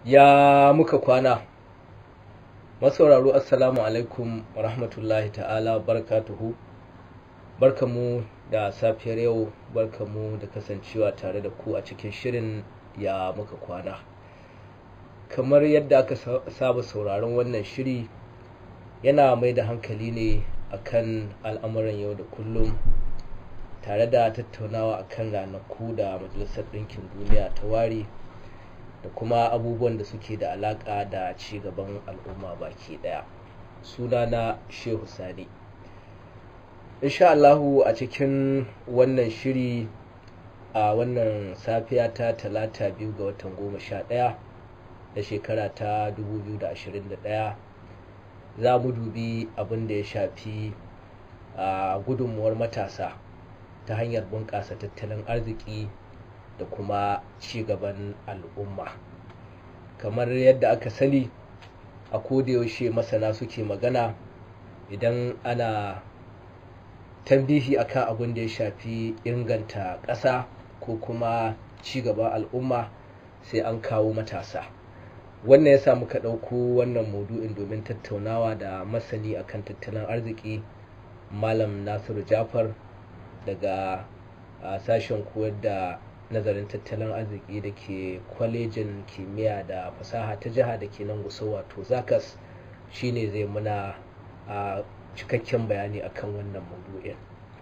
ya muka kwana masauraro assalamu alaikum wa rahmatullahi ta'ala barakatuhu barkamu da safiyar yau barkamu da kasancewa tare da ku a cikin shirin ya muka kwana kamar yadda aka saba sauraron wannan shiri yana mai da hankali ne akan al'amuran yau da kullum tare da tattaunawa akan ranaku da majalisar ɗinkin duniya ta ware da kuma abubuwan da suke da alaƙa da ci gaban al'umma baki ɗaya sunana shehu sani insha Allahu a cikin wannan shiri a wannan safiya ta talata biyu ga watan goma sha ɗaya da shekara ta 2021 za mu dubi abin da ya shafi a gudunmuwar matasa ta hanyar bunƙasa tattalin arziki da kuma ci gaban al'umma kamar yadda aka sani a yaushe masana suke magana idan ana tambihi akan abin da ya shafi inganta ƙasa ko kuma ci gaban al'umma sai an kawo matasa wannan ya sa muka ɗauko wannan maudu'in domin tattaunawa da masani akan tattalin arziki malam nasiru jafar daga sashen koyar da nazarin tattalin arziki da ke kwalejin kimiyya da fasaha ta jiha da ke nan gusau wato zakas shine zai muna a cikakken bayani akan wannan maudu'in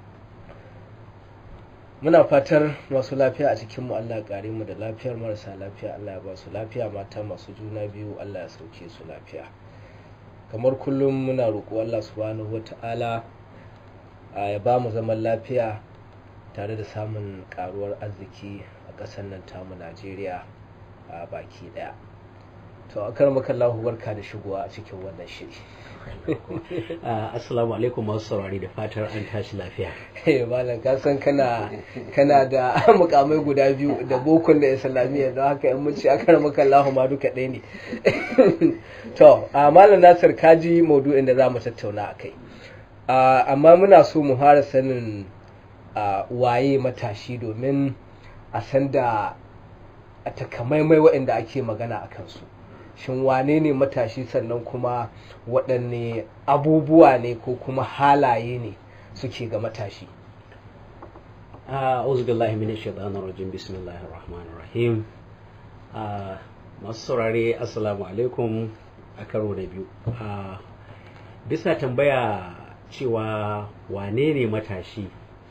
muna fatar masu lafiya a cikin mu Allah kare mu da lafiyar marasa lafiya Allah ya ba su lafiya mata masu juna biyu Allah ya sauke su lafiya kamar kullum muna roƙo Allah subhanahu wata'ala ya ba mu zaman lafiya tare da samun karuwar arziki a ƙasar nan tamu Najeriya a baki ɗaya to a kar makallahu barka da shigowa a cikin wannan shiri assalamu alaikum masu saurari da fatar an tashi lafiya malam ka san kana kana da mukamai guda biyu da bokon da islamiyya don haka in mun ci aka rama kallahu ma duka ɗaya ne to a malam nasir kaji maudu'in da za mu tattauna a kai amma muna so mu fara sanin waye matashi domin a san da a takamaimai waɗanda ake magana a kansu shin wane ne matashi sannan kuma waɗanne abubuwa ne ko kuma halaye ne suke ga matashi a'udhu billahi minash shaitanir rajim bismillahir rahmanir rahim masu saurare assalamu alaikum a karo da biyu bisa tambaya cewa wane ne matashi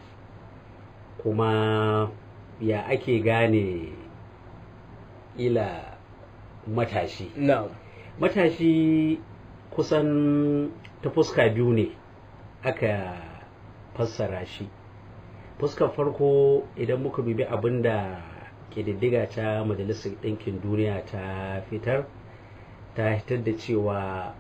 kuma ya ake gane ila matashi no. matashi kusan ta fuska biyu ne aka fassara shi fuskar farko idan muka dubi abin da ƙididdiga ta majalisar ɗinkin duniya ta fitar ta fitar da cewa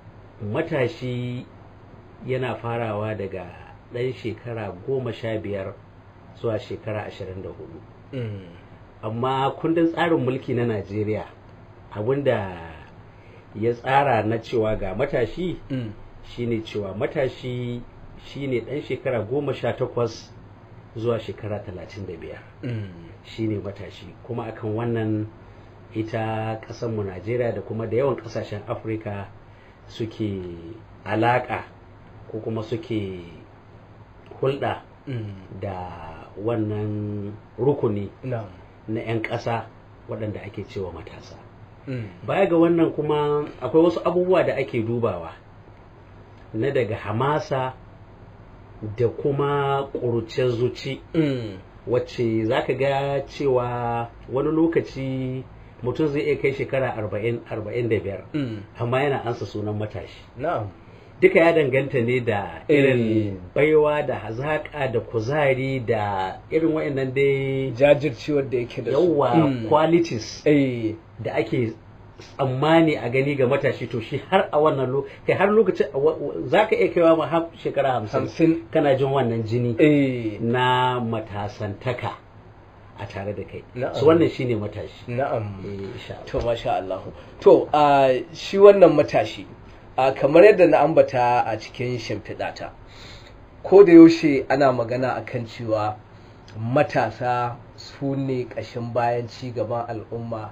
matashi yana farawa daga ɗan shekara goma sha biyar zuwa shekara ashirin da hudu mm. amma kundin tsarin mulki na najeriya abinda ya tsara na cewa ga matashi mm. shine cewa matashi shine dan shekara goma sha takwas zuwa shekara talatin da biyar mm. shine matashi kuma akan wannan ita mu najeriya da kuma da yawan ƙasashen afirka suke alaƙa ko kuma suke hulɗa mm. da wannan rukuni no. na 'yan ƙasa waɗanda ake cewa matasa mm. baya ga wannan kuma akwai wasu abubuwa da ake dubawa na daga hamasa da kuma ƙuruciyar zuci mm. wacce za ka ga cewa wani lokaci mutum zai iya kai shekara 40-45 mm. amma yana ansa sunan matashi no. duka ya danganta ne da irin Eh. baiwa da hazaƙa da kuzari da irin waɗannan dai jajircewar da yake da su yawa Mm. qualities eh da ake tsammani a gani ga matashi to shi har a wannan lokaci kai har lokacin za ka iya kaiwa ma har shekara hamsin hamsin kana jin wannan jini eh na matasantaka a tare da kai Na'am. su wannan shine matashi na'am Eh, insha Allah. to masha Allah to a shi wannan matashi a kamar yadda na ambata a cikin shimfiɗata ko da yaushe ana magana akan cewa matasa su ne ƙashin bayan ci gaban al'umma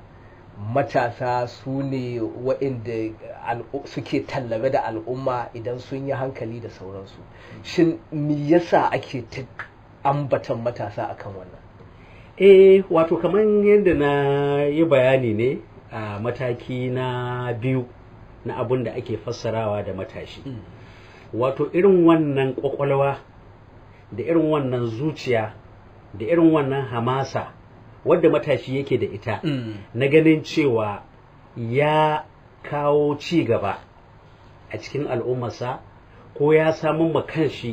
matasa su ne waɗanda al'u- suke tallabe da al'umma idan sun yi hankali da sauransu shin me yasa ake ta ambatan matasa akan wannan eh wato kamar yadda na yi bayani ne a mataki na biyu na abin da ake fassarawa da matashi wato irin wannan kwakwalwa da irin wannan zuciya da irin wannan hamasa wadda matashi yake da ita na ganin cewa ya kawo ci gaba a cikin al'ummarsa ko ya samun ma kanshi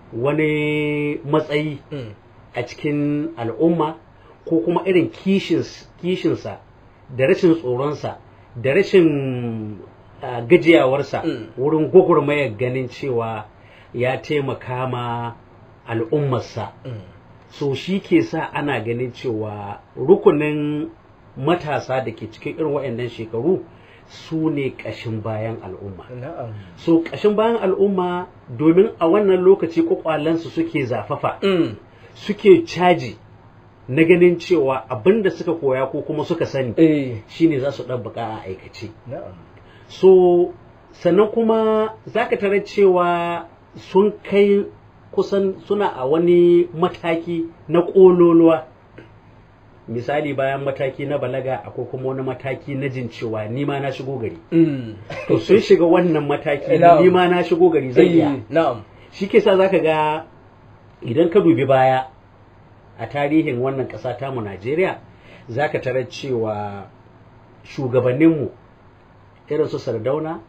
wani matsayi a cikin al'umma ko kuma irin kishins- kishinsa da rashin tsoronsa da rashin ah, gajiyawarsa Mm. wurin gwagwarmayar ganin cewa ya taimaka ma al'ummarsa so shi ke sa ana ganin cewa rukunin matasa da ke cikin irin waɗannan shekaru su ne ƙashin bayan al'umma na'am so ƙashin bayan al'umma domin a wannan lokaci kwakwalensu suke zafafa suke caji na ganin cewa abin da suka koya ko kuma suka sani eh shine za su ɗabbaka a aikace na'am so sannan kuma za ka tarar cewa sun kai kusan suna a wani mataki na ƙololuwa misali bayan mataki na balaga akwai kuma wani mataki na jin cewa nima na shigo gari to sun shiga wannan mataki na Na'am. nima na shigo gari zai iya Eh, na'am shi ke sa zaka ga idan ka dubi baya a tarihin wannan ƙasa tamu Najeriya zaka tarar cewa shugabanninmu irin su Sardauna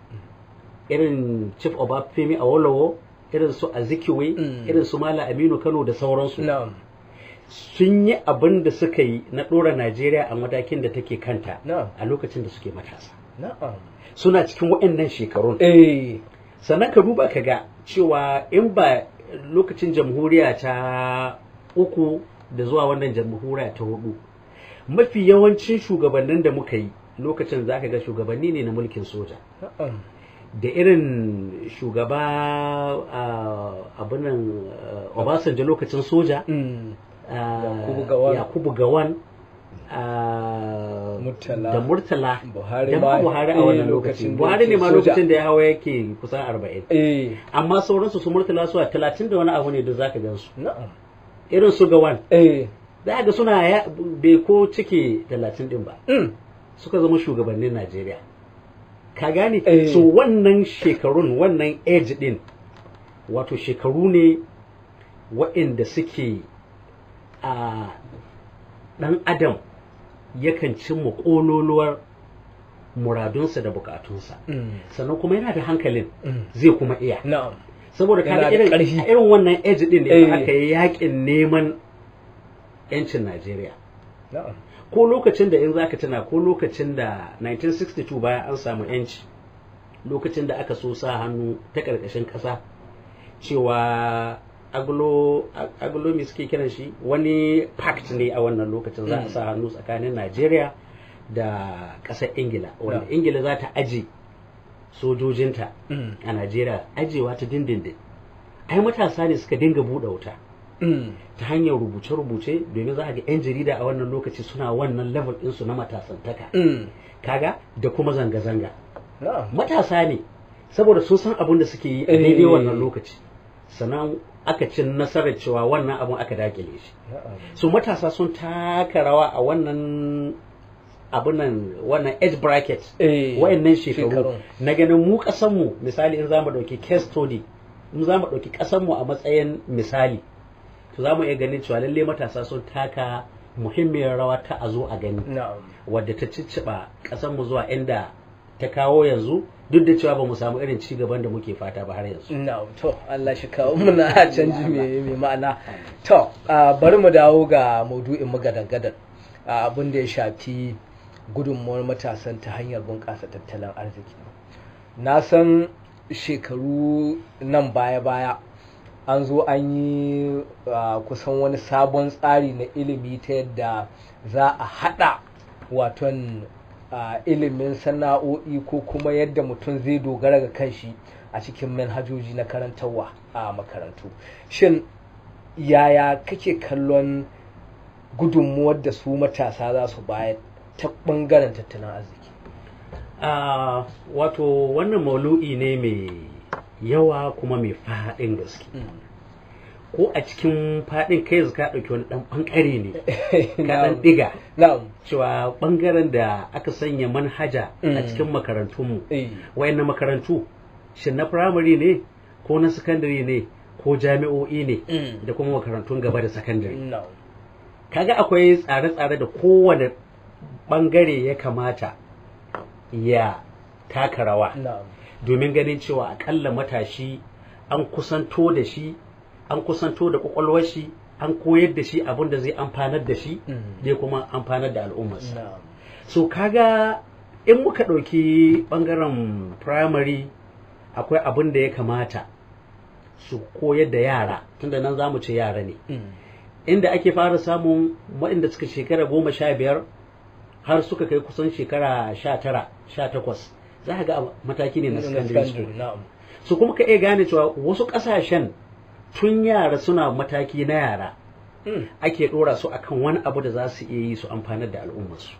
irin Chief Obafemi Awolowo irin su Azikiwe Mm. irin su Mala Aminu Kano da sauransu na'am sun yi abin da suka yi na ɗora Najeriya a matakin da take kanta na'am a lokacin da suke matasa na'am suna cikin waɗannan shekarun eh sannan ka duba ka ga cewa in ba lokacin jamhuriya ta uku da zuwa wannan jamhuriya ta hudu mafi yawancin shugabannin da muka yi lokacin za ka ga shugabanni ne na mulkin soja na'am da irin shugaba ah, abinan ah, obasanjo lokacin soja Mm. ah, Yakubu Gawan. yakubu gawan ah, Murtala. da murtala Buhari da ma ma buhari a eh, wannan lokacin lokacin da buhari ne yake ma soja. lokacin da ya hawa yake kusan arba'in eh amma sauransu su murtala su a talatin da wani abu ne da zaka gan su na'am irin su gawan eh za ga suna ya bai ko cike talatin din ba mm. suka zama shugabannin najeriya ka gane Eh. so wannan shekarun wannan age din wato shekaru ne waɗanda suke a ɗan adam yakan cimma ƙololuwar muradunsa da bukatunsa Mm. sannan kuma yana da hankalin Mm. zai kuma iya na'am saboda Yana kaga da irin ƙarfi. a irin wannan age din ne Eh. fa aka yi yakin neman yancin Najeriya na'am ko lokacin da in zaka tuna ko lokacin da 1962 bayan an samu yanci lokacin da aka so sa hannu ta karkashin ƙasa cewa aglo aglo me suke kiran shi wani pact ne a wannan lokacin za a Mm. sa hannu tsakanin Najeriya da ƙasar Ingila wanda Yeah. Ingila za ta aje sojojinta Mm. a Najeriya ajewa ta dindindin ai matasa ne suka dinga buɗe wuta Mm. ta hanyar rubuce-rubuce domin za a ga 'yan jarida a wannan lokaci suna wannan level ɗinsu na matasantaka Mm. kaga da kuma zanga-zanga na'am matasa ne saboda sun san abin da suke yi a Eh. daidai wannan lokaci sannan aka ci nasarar cewa wannan abin aka dakile shi na'am so matasa sun taka rawa a wannan abunan wannan age bracket eh wayannan shekaru shekarun. na ganin mu kasanmu misali in za mu ɗauki case study in za mu ɗauki ƙasanmu a matsayin misali to za mu iya ganin cewa lalle matasa sun taka muhimmiyar rawa ta a zo a gani na'am wadda ta cicciɓa ƙasanmu zuwa inda ta kawo yanzu duk da cewa ba mu samu irin ci gaban da muke fata ba har yanzu na'am to Allah shi kawo muna canji mai mai ma'ana to ah, bari mu dawo ga maudu'in mu gadan-gadan ah, abin da ya shafi gudunmuwar matasan ta hanyar bunƙasa tattalin arziki na san shekaru nan baya-baya an zo an yi ah, kusan wani sabon tsari na ilimi ta yadda za a haɗa waton ah, ilimin sana'o'i ko kuma yadda mutum zai dogara ga kanshi a cikin manhajoji na karantarwa a makarantu shin yaya kake kallon gudunmuwar da su matasa za su bayar ta ɓangaren tattalin arziki Ah, wato wannan maulu'i ne mai yawa kuma mai faɗin gaske ko a cikin faɗin kai yanzu ka ɗauki wani ɗan ɓangare ne ka ɗan na'am ɗiga na'am cewa ɓangaren da aka sanya manhaja a Mm. cikin makarantunmu eh wayannan makarantu shin na firamare ne ko na sakandare ne ko jami'o'i ne Mm. da kuma makarantun gaba da sakandare na'am kaga akwai tsare-tsare da kowane ɓangare ya kamata ya taka rawa na'am domin ganin cewa akalla matashi an kusanto da shi an kusanto da kwakwalwar shi an koyar da shi abin da zai amfanar da shi Mm. zai kuma amfanar da al'ummarsa na'am so kaga in muka ɗauki ɓangaren primary akwai abin da ya kamata su koyar da yara tunda nan za mu ce yara ne Mm. inda ake fara samun waɗanda suka shekara goma sha biyar har suka kai kusan shekara sha tara sha takwas za ka ga a mataki ne na secondary school na'am su kuma ka iya gane cewa wasu ƙasashen tun yara suna mataki na yara Mm. ake ɗora su akan wani abu da za su iya yi su amfanar da al'ummarsu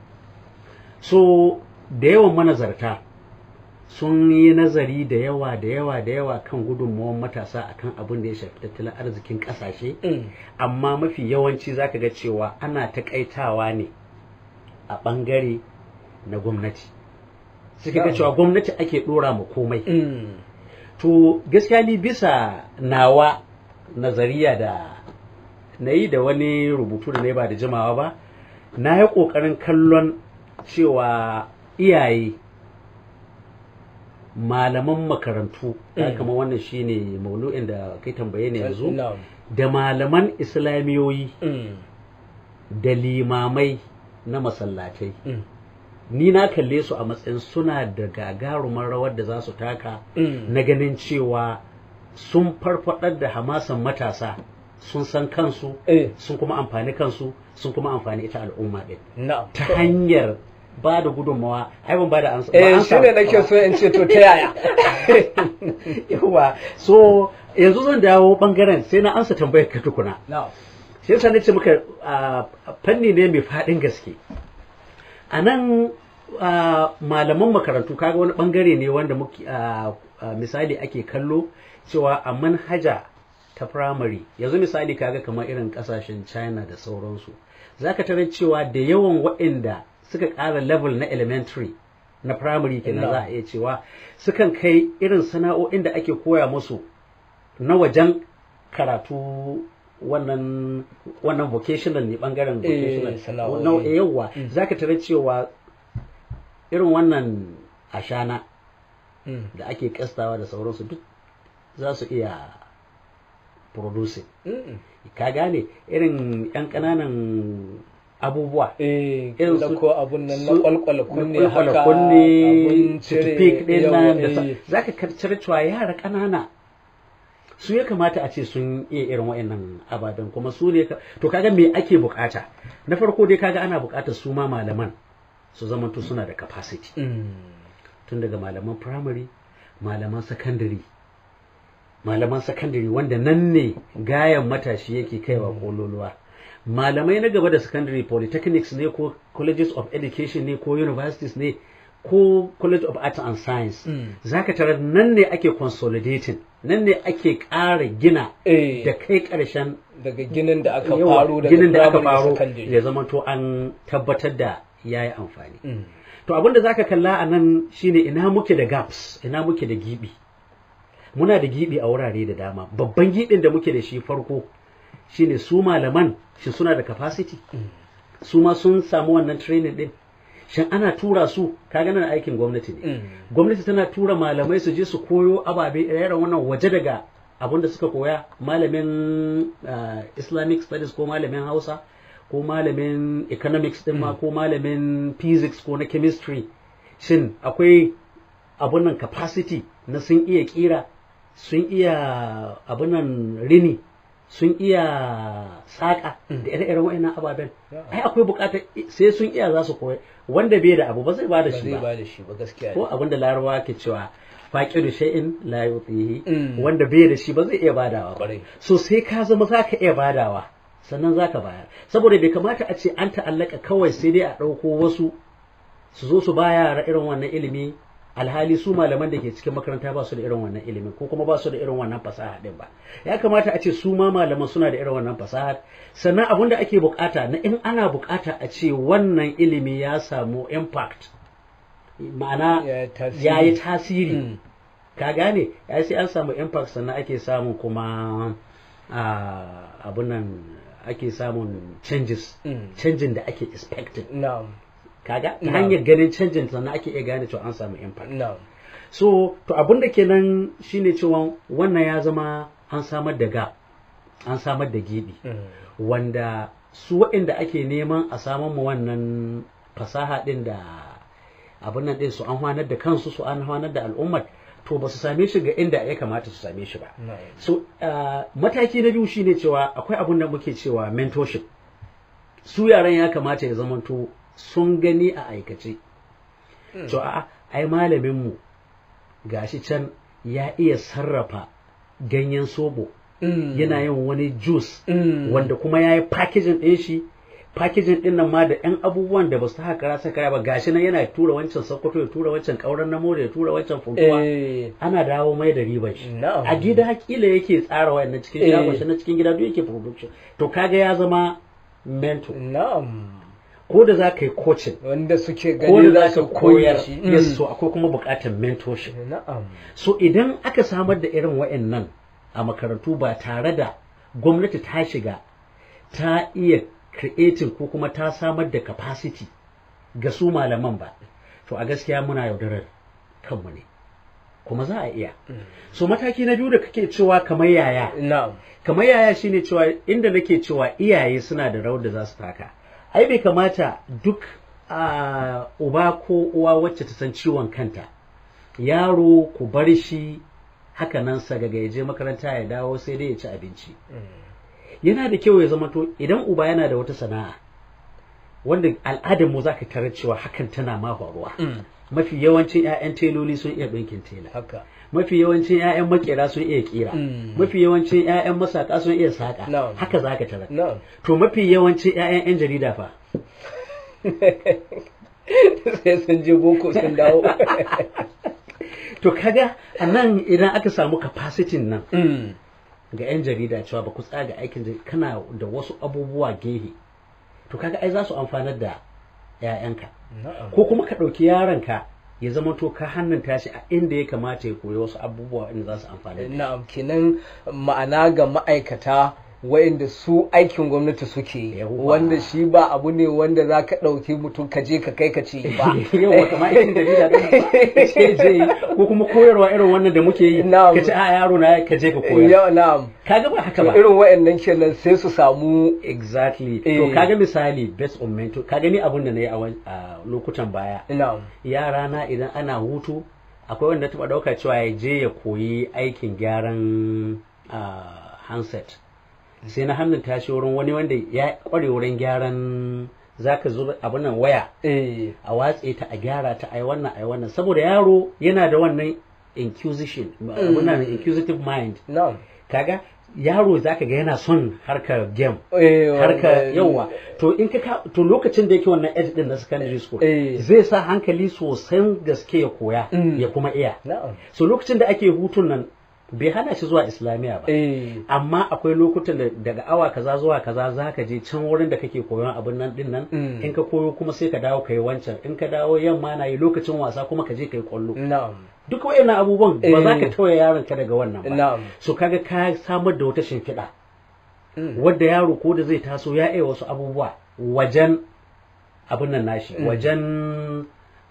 so da yawan manazarta sun yi nazari da yawa da yawa da yawa kan gudunmawar matasa akan abin da ya shafi tattalin arzikin ƙasashe Mm. amma mafi yawanci zaka ga cewa ana takaitawa ne a ɓangare na gwamnati suka ga Na'am. cewa gwamnati ake ɗora ma komai Mm. to gaskiya ni bisa nawa nazariya da na yi da wani rubutu da na yi ba da jimawa ba na yi ƙoƙarin kallon cewa iyaye malaman makarantu ya Mm. kama wannan shine maulu'in da kai tambaye ne yanzu na'am da malaman islamiyoyi Mm. da limamai na masallatai Mm. ni na kalle su a matsayin suna da gagarumar rawar da za su taka Mm. na ganin cewa sun farfadar da hamasan matasa sun san kansu eh sun kuma amfani kansu sun kuma amfani ita al'umma ɗin na'am ta hanyar ba da gudunmawa ai ban ba da ansa ba eh ansa shi ne nake so in ce to ta yaya yawa so yanzu zan dawo bangaren sai na ansa tambayar ka tukuna na'am shi yasa nace muka a, fanni ne mai faɗin gaske a nan a, malaman makarantu kaga wani bangare ne wanda muke a, a, misali ake kallo cewa a manhaja ta primary yanzu misali kaga kamar irin kasashen china da sauransu zaka tarar cewa da yawan waɗanda suka ƙara level na elementary na primary kenan za a iya cewa sukan kai irin sana'o'in da ake koya musu na wajen karatu wannan wannan vocational ne bangaren Eh, vocational sana'o'i. na yawa Mm. zaka tarar cewa irin wannan ashana Mm. da ake kastawa da sauransu duk za su iya producing Mm. ka gane irin yan ƙananan abubuwa eh Irin da su- ko abun nan na su- kwalkwala kunne na kwalkwala haka kunne abun cire toothpick din nan da yawa, eh. za ka karcar cewa yara ƙanana su ya kamata a ce sun iya irin wa'annan ababen kuma su ne ka- to kaga me ake bukata na farko dai kaga ana bukatar su ma malaman su zamanto suna da capacity Mm. tun daga malaman primary malaman secondary malaman secondary wanda nan ne gayan matashi yake kaiwa kololuwa malamai na gaba da secondary polytechnics ne ko colleges of education ne ko universities ne ko college of arts and science Mm. zaka tarar nan ne ake consolidating nan ne ake ƙara gina eh da kai ƙarshen daga ginin da aka yawa, faru daga ginin da aka primary faro secondary. ya zama to an tabbatar da ya yi amfani Mm. To abin da zaka kalla a nan shine ina muke da gaps, ina muke da gibi. Muna da gibi a wurare da dama. Babban gibin da muke da shi farko shine su malaman shi suna da capacity. Su ma sun samu wannan training din. Shin ana tura su kaga nan aikin gwamnati ne. Mm. Gwamnati tana tura malamai su je su koyo ababe irin wannan waje daga abin da suka koya malamin ah, Islamic studies ko malamin Hausa ko malamin economics din ma ko malamin physics ko na chemistry shin akwai abun nan capacity na sun iya kira sun iya abun nan rini sun iya saƙa da ire-iren wa'annan ababen Yeah. ai akwai bukatar sai sun iya za su koya wanda bai da abu ba zai ba da ba shi zai ba ba da shi ba gaskiya ko abin da larabawa ke cewa faƙiru shay'in la yutihi Mm. wanda bai da shi ba zai iya badawa ba Kwarai. so sai ka zama za ka iya badawa sannan za ka bayar saboda bai kamata a ce an ta'allaka kawai sai dai a ɗauko wasu su zo su ba yara irin wannan ilimi alhali su malaman da ke cikin makaranta ba su da irin wannan ilimin ko kuma ba su da irin wannan fasaha din ba ya kamata a ce su ma malaman suna da irin wannan fasaha sannan abin da ake bukata na in ana bukata a ce wannan ilimi ya samu impact ma'ana ya yi tasiri ka gane ya sai an samu impact sannan ake samun kuma abun nan ake samun changes canjin da ake expected kaga ta hanyar ganin canjin sannan ake iya gane cewa an samu impact so to abin da kenan shine cewa wannan ya zama an samar da gap an samar da gibi wanda su waɗanda ake neman a samar mu wannan fasaha ɗin da abin nan ɗin su an hwanar da kansu su an hwanar da al'ummar to ba su same shi ga inda ya kamata su same shi ba so mataki na biyu shine cewa akwai abin da muke cewa mentorship su yaran ya kamata ya zamanto sun gani a aikace to a ai malaminmu gashi can ya iya sarrafa ganyen sobo yana yin wani juice wanda kuma ya yi packaging ɗin shi packaging ɗin nan ma da ‘yan abubuwan da ba su haka rasa kaya ba gashi nan yana tura wancan sokoto ya tura wancan ƙauran na ya tura wancan funtuwa ana dawo mai da riban shi a gida kila yake tsara wayannan cikin shagon shi na cikin gida duk yake production to kaga ya zama mentor ko da za ka yi coaching wanda suke ko gani da za za su ka koya koyar shi yes so akwai kuma buƙatar mentorship na'am so idan aka samar da irin wa'annan a makarantu ba tare da gwamnati ta shiga ta iya creating ko kuma ta samar da capacity ga su malaman ba to a gaskiya muna yaudarar kanmu ne kuma za a iya so mataki na biyu da kake cewa kamar yaya na'am kamar yaya shine cewa inda nake cewa iyaye suna da rawar da za su taka ai bai kamata duk a uba ko uwa wacce ta san ciwon kanta yaro ku bar shi haka nan sagaga ya je makaranta ya dawo sai dai ya ci abinci yana da kyau ya zama to idan uba yana da wata sana'a wanda al'adar mu zaka tarar cewa hakan tana ma faruwa mafi yawancin 'ya'yan teloli sun iya ɗinkin tela haka mafi yawancin 'ya'yan makera sun iya kira Mm. mafi yawancin 'ya'yan masaka sun iya saƙa Na'am. haka zaka tarar na'am to mafi yawancin 'ya'yan 'yan jarida fa sai sun je boko sun dawo to kaga a nan idan aka samu capacity nan Mm. ga 'yan jarida cewa ba ku tsaga aikin jarida kana da wasu abubuwa gehe to kaga ai za su amfanar da 'ya'yanka na'am ko kuma ka ɗauki yaronka ya zama to ka hannunta shi a inda ya kamata ya koyi wasu abubuwa inda za su amfani da shi. na'am kenan ma'ana ga ma'aikata wa'inda su aikin gwamnati suke yi, Yawwa. wanda shi ba abu ne wanda za ka ɗauki mutum ka je ka kai ka ce ba yawa kamar aikin jarida ɗin ba ce je yi ko kuma koyarwa irin wannan da muke yi Na'am. ka ce a yaro na ka je ka koyar Yau, na'am kaga ba haka to ba irin wa'annan kenan sai su samu exactly Eh. to kaga misali based on mentor kaga ni abun da na yi a wan- a lokutan baya na'am yara na idan ana hutu akwai wanda taɓa ɗauka cewa ya je ya koyi aikin gyaran ah, handset sai na hannun tashi wurin wani wanda ya ƙware wurin gyaran zaka zuba abin nan waya eh a watse ta a gyara ta a yi wannan a yi wannan saboda yaro yana da wannan inquisition abin nan inquisitive mind na'am kaga yaro zaka ga yana son harkar game eh harka wanda- yawa to in ka ka- to lokacin da yake wannan age din na secondary school Eh. zai sa hankali sosai gaske ya koya Mm. ya kuma iya na'am so lokacin da ake hutun nan bai hana shi zuwa islamiya ba eh amma akwai lokutan da daga awa kaza zuwa kaza za ka je can wurin da kake koyon abin nan din nan Mm. in ka koyo kuma sai ka dawo ka yi wancan in ka dawo yamma na yi lokacin wasa kuma ka je ka yi kwallo na'am duk wayannan abubuwan ba za ka Eh. tauye yaron ka daga wannan ba na'am so kaga ka samar da wata shimfiɗa Mm. wadda yaro ko da zai taso ya iya wasu abubuwa wajen abin nan nashi Mm. wajen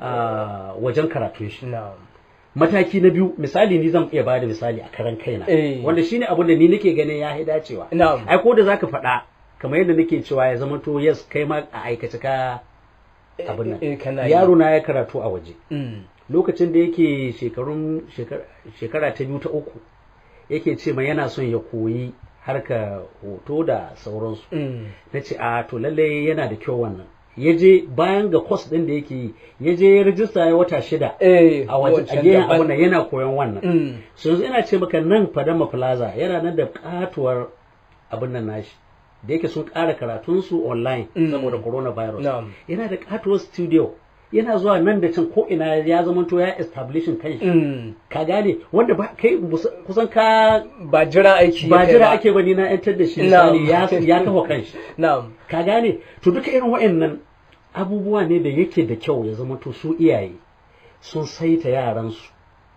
ah, wajen karatun shi na'am mataki na biyu misali ni zan iya bada misali a karan kaina Eh. wanda shine abin da ni nake ganin ya yi dacewa na'am ai ko da zaka faɗa kamar yadda nake cewa ya zama to yes kai ma a aikace ka abin eh, nan kana yi. yaro na ya karatu a waje Mm. lokacin da yake shekarun shekara- shekara ta biyu ta uku yake ce ma yana son ya koyi harka hoto da sauransu Mm. na ce a to lallai yana da kyau wannan ya je bayan ga kwas ɗin da yake yi ya je ya rijista ya wata shida eh a waje a wancan gefen daban. abin nan yana koyon wannan Mm. so yanzu ina ce maka nan fadama plaza yana nan da katuwar abin nan nashi da yake sun ƙara karatunsu online Mm. saboda coronavirus Na'am. yana da katuwar studio yana zuwa nan da can ko ina ya zama to ya establishing kai Mm. ka gane wanda ba kai mus- kusan ka ba jira aiki ba yake jira ake ba ni na yantar da shi Na'am. misali ya ya kafa kanshi na'am ka gane to duka irin waɗannan abubuwa ne da yake da kyau ya zama to su iyaye sun saita yaransu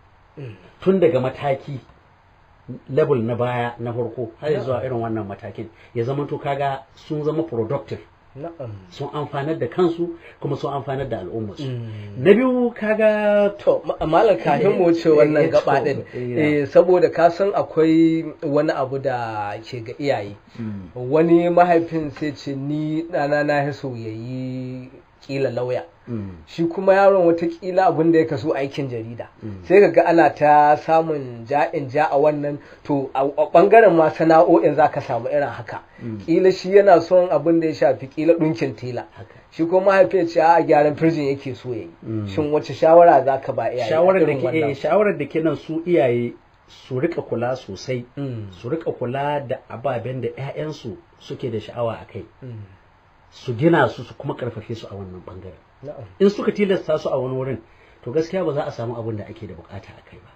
tun daga mataki level na baya na farko har ya zuwa irin wannan matakin ya zama to kaga sun zama productive na'am sun amfanar da kansu kuma sun amfanar da al'ummarsu Mm. na biyu kaga To, ma- malam kafin mu wuce wannan Eh, gaba to, din, eh, eh, saboda ka san akwai wani abu da ke ga iyaye. Wani mahaifin sai ce ni ɗana na ya so ya yi kila lauya. Shi kuma yaron watakila abin da ya kaso aikin jarida. Sai ka ga ana ta samun ja'in ja a wannan to a a ɓangaren ma sana'o'in za ka samu irin haka. Kila shi yana son abin da ya shafi kila ɗunkin tela. haka Shi kuma mahaifin ce a gyaran firjin yake so ya Mm. yi. Shin wace shawara za ka ba iyaye? a shawarar da irin ke wannan? eh, shawarar da ke nan su iyaye su rika kula sosai Mm. su rika kula da ababen da 'ya'yansu suke da sha'awa a kai Mm. su gina su su kuma karfafe su a wannan bangaren Na'am. in suka tilasta su a wani wurin to gaskiya ba za a samu abin da ake da bukata a kai ba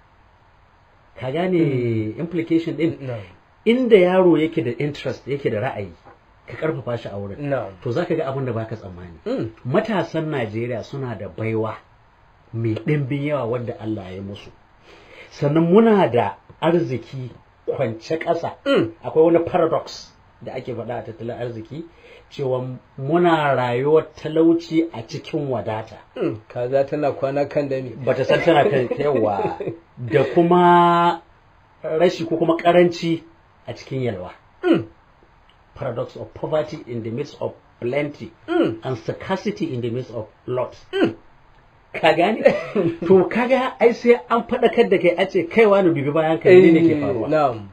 ka gane implication din Na'am. inda yaro yake da interest yake da ra'ayi ka karfafa shi a wurin Na'am. to za ka ga abin da baka tsammani Mm. matasan Najeriya suna da baiwa mai ɗimbin yawa wadda Allah ya musu sannan muna da arziki kwance ƙasa Mm. akwai wani paradox da ake faɗa a tattalin arziki cewa muna rayuwar talauci a cikin wadata Mm. Kaza tana kwana kan dami. bata san tana kan yawa da kuma rashi ko kuma karanci a cikin yalwa Mm. paradox of poverty in the midst of plenty Mm. and scarcity in the midst of lot ka gane to kaga ai sai an faɗakar da kai a ce kaiwa na dubi bayan ka ne ke faruwa Na'am.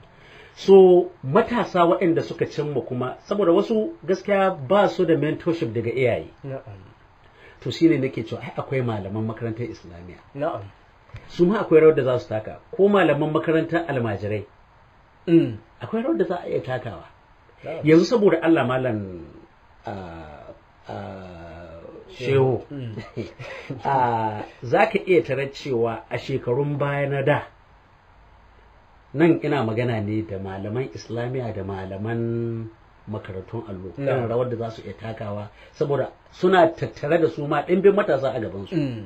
so matasa waɗanda suka cimma kuma saboda wasu gaskiya ba su da mentorship daga iyaye Na'am. to shine nake cewa ai akwai malaman makarantar islamiyya Na'am. su ma akwai rawar da za su taka ko malaman makarantar almajirai Mm. akwai rawar da za a iya takawa Na'am. yanzu saboda Allah malam ah, ah, shehu Mm. Ah, za ka iya tarar cewa a shekarun baya na da nan ina magana ne da malaman islamiyya da malaman makarantun allo Na. irin rawar da za su iya takawa saboda suna tattare da su ma ɗimbin matasa a gabansu Mm.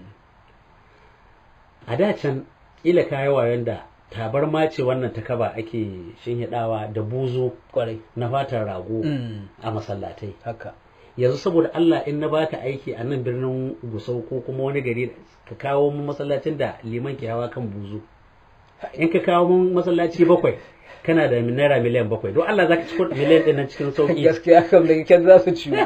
a da can ƙila kayi wayan da tabarma ce wannan ta kaba ake shinhidawa da buzu Kwarai. na fatan rago Mm. a masallatai Haka. yanzu saboda Allah in na baka aiki a nan birnin Gusau ko kuma wani gari ka kawo mun masallacin da liman ke hawa kan buzu in ka kawo mun masallaci bakwai kana da naira miliyan bakwai don Allah zaka ci miliyan ɗin nan cikin sauki Gaskiya kam da kyan za su ciwo.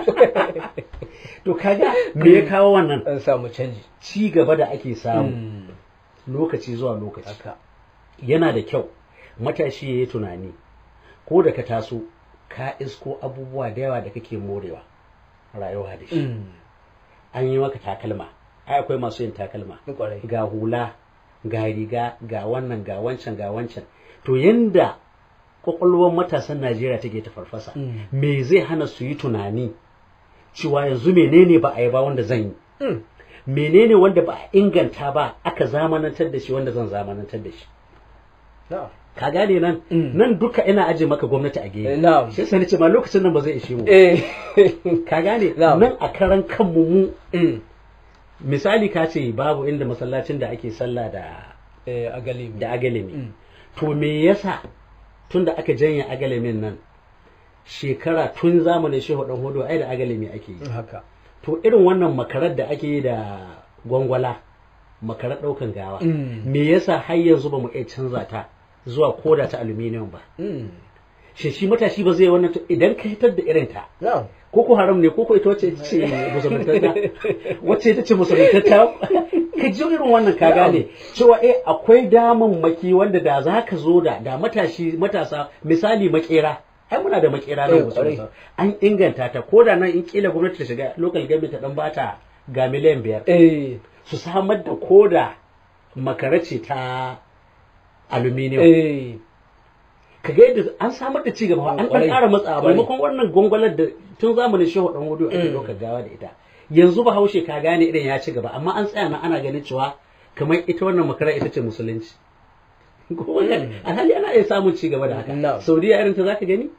to kaga me ya kawo wannan An samu canji. ci gaba da ake samu Mm. lokaci zuwa lokaci Haka. yana da kyau matashi ya yi tunani ko da ka taso ka isko abubuwa da yawa da kake morewa rayuwa da shi Mm. an yi maka takalma ai akwai masu yin takalma Kwarai. ga hula ga riga ga wannan ga wancan ga wancan to yanda kwakwalwar matasan najeriya take ta farfasa Mm. me zai hana su yi tunani cewa yanzu menene ba a yi ba wanda zan yi Mm. menene wanda ba a inganta ba aka zamanantar da shi wanda zan zamanantar da shi Na'am. ka gane nan Mm. nan duka ina aje maka gwamnati a Eh, gefe Na'am. sai sani ce ma lokacin nan ba zai ishe mu Eh. ka gane Na'am. nan a karan kanmu mu Mm. misali ka ce babu inda masallacin da ake sallah da Eh, a galibi. da agalemi Mm. to me yasa tun da aka janye agalemin nan shekara tun zamanin shehu dan hudu ai da agalemi ake yi Haka. to irin wannan makarar da ake yi da gwangwala makarar daukan gawa Mm. me yasa har yanzu ba mu iya canza ta zuwa koda ta aluminium ba Mm. shi shi matashi ba zai wannan to idan ka hitar da irin ta Na'am. koko haram ne koko ita wacce ce musuluntatta wacce ita ce musuluntatta ka ji irin wannan ka gane cewa eh akwai damammaki wanda da za ka zo da da matashi matasa misali makera ai muna da makera Eh, nan kwarai. musulunta an inganta ta ko da nan in kila gwamnati ta shiga local government ta dan bata ga miliyan biyar Eh. su samar da koda makara ce ta aluminium Eh. ka ga yadda an samar da cigaba fa, an ɗan Kwarai. ƙara matsawa Kwarai. maimakon wannan gwangwalar da tun zamanin shehu ɗan hudu ake Mm. ɗaukar gawa da ita yanzu ba haushe ka gane idan ya ci gaba amma an tsaya nan ana ganin cewa kamar ita wannan makara ita ce musulunci Ko wannan- alhali ana iya samun ci gaba da haka Na'am. saudiya irin ta zaka gani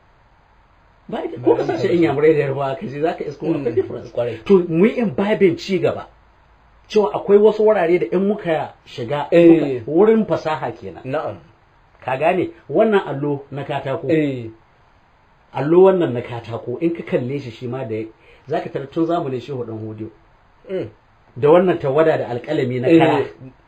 ba ita ko kasashen inyamurai da yarbawa ka je zaka isko Mm. akwai difference Kwarai. to mu yi babin ci gaba cewa akwai wasu wurare da in muka shiga Eh. muka- wurin fasaha kenan na'am ka gane wannan allo na katako eh allo wannan na katako in ka kalle shi shi ma da zaka tarar tun zamanin shehu dan hodiyo mm. da wannan tawada da alƙalami na eh kara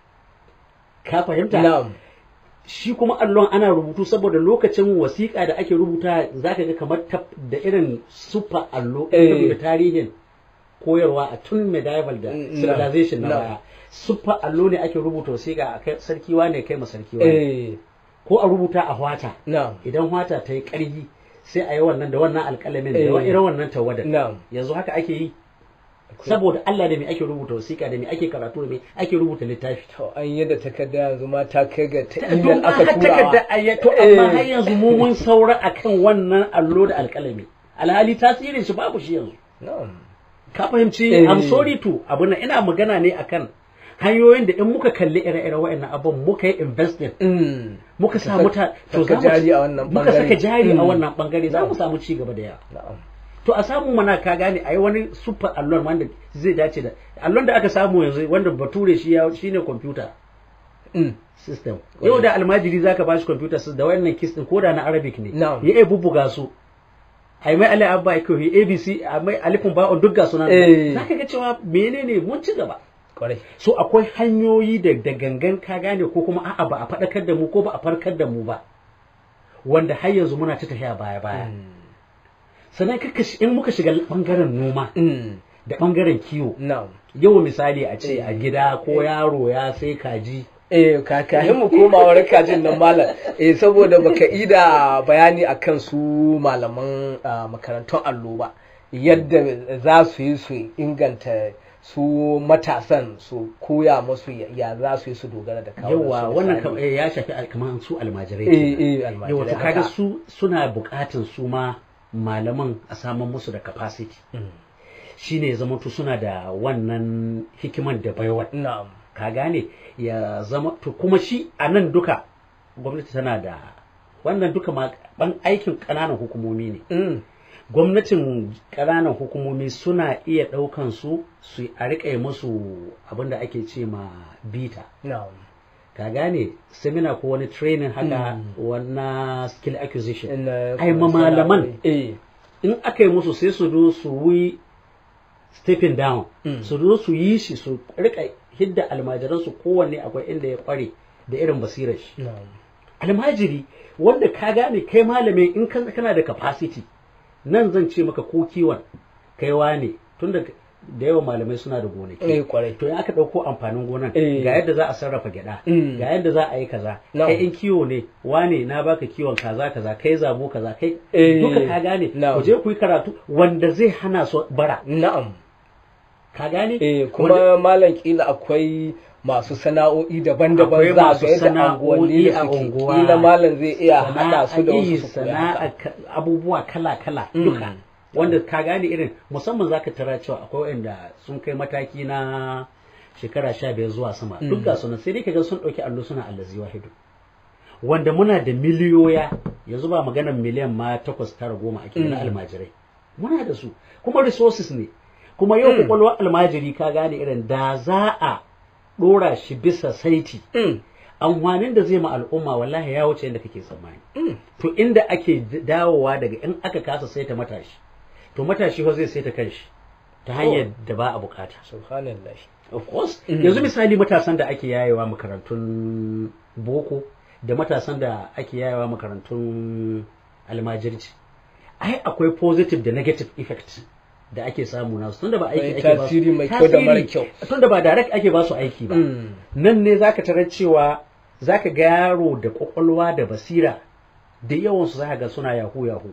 ka fahimta na'am shi kuma allon ana rubutu saboda lokacin wasiƙa da ake rubuta zaka ga kamar ta da irin super allo in ka Eh. duba tarihin koyarwa a tun medieval da Mm, civilization na no. baya super allo ne ake rubuta wasiƙa a kai sarki wane kai ma sarki wane eh ko a rubuta a hwata na'am idan hwata ta yi ƙarfi sai a yi wannan da wannan alƙalamin da Eh. irin wannan tawadar na'am yanzu haka ake yi saboda Allah da me ake rubuta wasiƙa da me ake karatu da me ake rubuta littafi to an yadda takarda yanzu ma ta kai ga ta don email aka aka takarda turawa ayyato amma har yanzu mu mun saura akan wannan allo da alƙalami alhali tasirin shi babu shi yanzu na'am ka fahimci Eh. I'm sorry to abu na ina magana ne akan hanyoyin da in muka kalli ire-iren wa'annan abun muka yi investing mm. muka sa muta saka za mu- jari a wannan muka bangare. saka jari a Mm. wannan bangare za mu Na'am. samu ci gaba da yawa na'am to a samu mana ka gane a yi wani super allon wanda zai dace da allon da aka samu yanzu wanda bature shi ya shine computer mm. system yau da almajiri zaka ba shi computer system da wannan kis din koda na arabic ne Na'am. ya iya bubbuga su ai mai ali abba ko yi abc a mai alifin ba'un duk ga sunan Eh. zaka ga cewa menene mun ci gaba kwarai so akwai hanyoyi da da gangan ka gane ko kuma a'a ba a faɗakar da mu ko ba a farkar da mu ba wanda har yanzu muna ta tafiya baya baya sannan kaka shi- in muka shiga bangaren noma mm. da bangaren kiwo na'am yau misali a ce a Eh. gida ko yaro ya sai kaji eh kakahin mu koma wurin kajin nan malam eh saboda baka ida bayani akan su malaman ah, makarantun allo ba yadda za su yi su inganta su matasan su koya musu ya- ya za su yi su dogara da kawo yawa wannan kam- eh, ya shafi al- kamar su almajirai eh kenan. eh almajirai yawa to kaga haka. su suna bukatun su ma malaman a saman musu da capacity Mm. shine ya zama to suna da wannan hikiman da baiwa na'am ka gane ya zama to kuma shi a nan duka gwamnati tana da wannan duka ma ban aikin ƙananan hukumomi ne mm. gwamnatin ƙananan hukumomi suna iya ɗaukan su su a riƙa yi musu abin da ake ce ma bita na'am ka gane seminar ko wani training haka Mm. wannan skill acquisition Ina- ai ma malaman eh in aka yi musu sai su zo su yi stepping down Mm. su zo su yi shi su rika hidda almajiransu kowanne akwai inda ya kware da irin basirar shi na'am almajiri wanda ka gane kai malami in ka- kana da capacity nan zan ce maka ko kiwon kai wane tun da da yawan malamai suna da gonaki eh kwarai to in aka ɗauko amfanin gonan Eh. ga yadda za a sarrafa gyada Mm. ga yadda za a yi kaza Na'am. kai in kiwo ne wane na baka kiwon kaza kaza kai zabo kaza kai Eh. duka ka gane Na'am. ku je ku yi karatu wanda zai hana su bara na'am ka gane eh Wanda- kuma malam kila akwai masu sana'o'i Akwai daban-daban za masu ga yadda sana'o'i anguwanni a da suke unguwa. kila malam zai iya hada su da Sana'a- wasu su koya sana'a haka. ka- abubuwa kala-kala Mm. duka wanda ka gane irin musamman zaka tara cewa akwai wanda sun kai mataki na shekara sha biyar zuwa sama Mm. duk ga sunan sai dai kaga sun ɗauki allo suna allazi wahidu wanda muna da miliyoya yanzu ba maganar miliyan ma takwas tara goma ake na Mm. almajirai muna da su kuma resources ne kuma yau Mm. kwakwalwar almajiri ka gane irin da za a ɗora shi bisa saiti Mm, amfanin da zai ma al'umma wallahi ya wuce inda kake tsammani mm, to inda ake d- dawowa daga in aka kasa saita matashi to matashi fa zai saita kanshi ta hanyar da ba a bukata subhanallah of course Mm. yanzu misali matasan da ake yayewa makarantun boko da matasan da ake yayewa makarantun almajirci ai akwai positive da negative effect da ake samu nasu tunda ba aiki Akwai ake ba su tasiri mai kyau da mara tasiri, kyau. tunda ba direct ake ba su aiki ba Mm, nan ne zaka tarar cewa zaka ga yaro da kwakwalwa da basira da yawansu zaka ga suna yahu yahu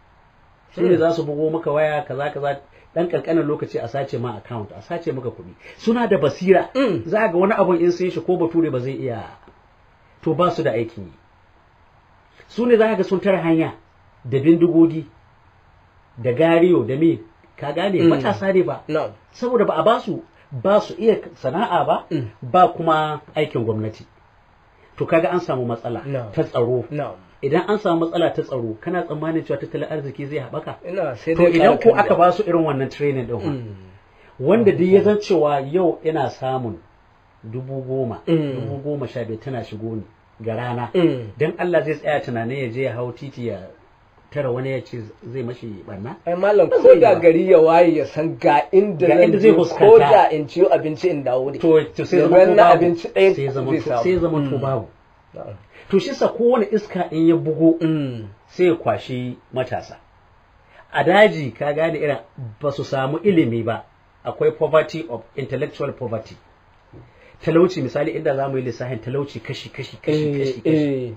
su ne Hmm. za su bugo maka waya kaza kaza dan kankanin lokaci a sace ma account a sace maka kuɗi suna da basira Mm. za ga wani abun in sun shi ko bature ba zai iya to ba su da aikin yi su ne za ka ga sun tara hanya da bindigogi da gariyo da me ka gane Mm. matasa ne ba na'am saboda ba a ba su ba su iya sana'a ba Mm. ba kuma aikin gwamnati to kaga an samu matsala No. ta tsaro na'am idan an samu matsala ta tsaro kana tsammanin cewa tattalin arziki zai haɓaka ina sai to dai idan ko ƙara aka ba su irin wannan training din fa, Mm. wanda duk ya zan cewa yau ina samun dubu goma Mm. dubu goma sha biyar tana shigo ni ga rana Mm. dan Allah zai tsaya tunanin ya je ya hau titi ya tara wani ya ce zai mashi barna ai malam Ba ko zai da ba. gari ya waye ya san ga inda Ga zan inda zai je, ko fuskanta. da in ciyo abinci in dawo da to to sai Da zama to wannan babu abinci ɗaya sai zama zai to samu. sai zama to Mm. babu Na'am. to shi sa kowane iska in ya bugo Mm. sai ya kwashi matasa a daji ka gane irin ba su samu ilimi ba akwai poverty of intellectual poverty talauci misali inda za mu yi lissafin talauci kashi kashi kashi Eh, kashi kashi eh.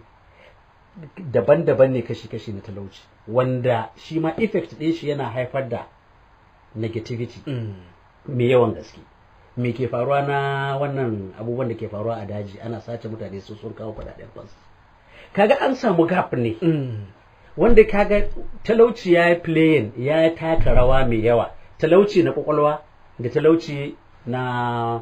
daban-daban ne kashi kashi na talauci wanda shi ma effect ɗin shi yana haifar da negativity Mm. mai yawan gaske me ke faruwa na wannan abubuwan da ke faruwa a daji ana sace mutane su sun kawo kuɗaɗen fansa kaga an samu gap ne Mm. wanda kaga talauci ya yi playing ya taka rawa mai yawa talauci na kwakwalwa da talauci na